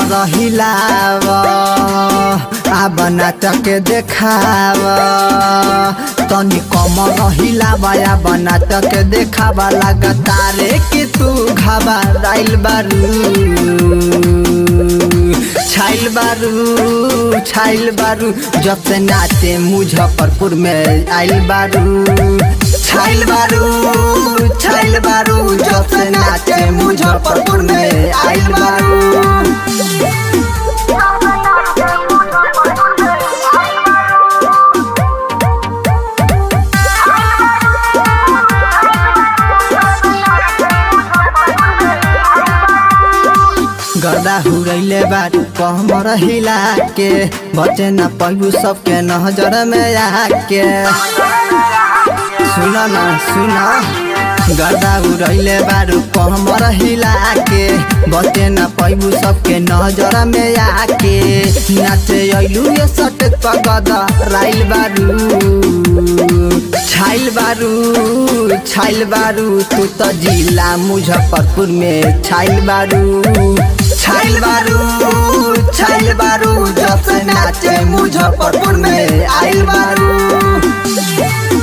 हिलाव आब नाटक देखाव तनी कमर हिलाव आब नाटक देखाव लगातारे कि तू घबराइल बारू छाइल बारू छाइल बारू जब से नाचे मुजफ्फरपुर में आइल बारू छाइल बारू छाइल बारू जब से नाचे मुजफ्फरपुर में आइल बारू गर्दा हुरैले बारू कमर हिला के बचे न पैबू सबके नजर में आके सुन न सुन गर्दा उड़ैले बारू कमर हिला के बचे न पैबू सबके नजर में आके नाचे अइलू ये सट पगद राइल बारू छाइल बारू छाइल बारू तू तो जिला मुजफ्फरपुर में छाइल बारू छाइल बारू छाइल बारू जब से नाचे मुजफ्फरपुर में आइल बारू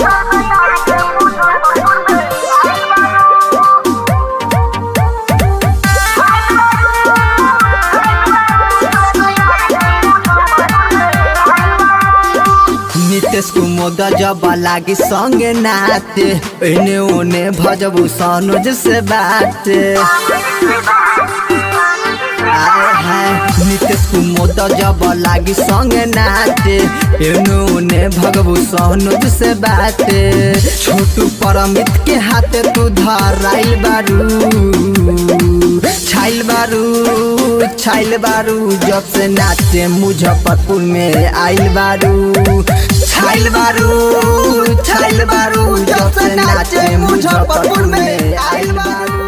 नितेश कुमोद जब लागी संगे नाते एने ओने भजबू सनोज से बाते आए हाय नितेश कुमोद जब लागी संगे नाचे एने ओने भगबू सनोज से बाते छोटू परमित के हाथे तू धराइल बारू छाइल बारू छाइल बारू जब से नाचे मुजफ्फरपुर में आइल बारू छाइल बारू छाइल बारू जब से नाचे मुजफ्फरपुर में आइल बारू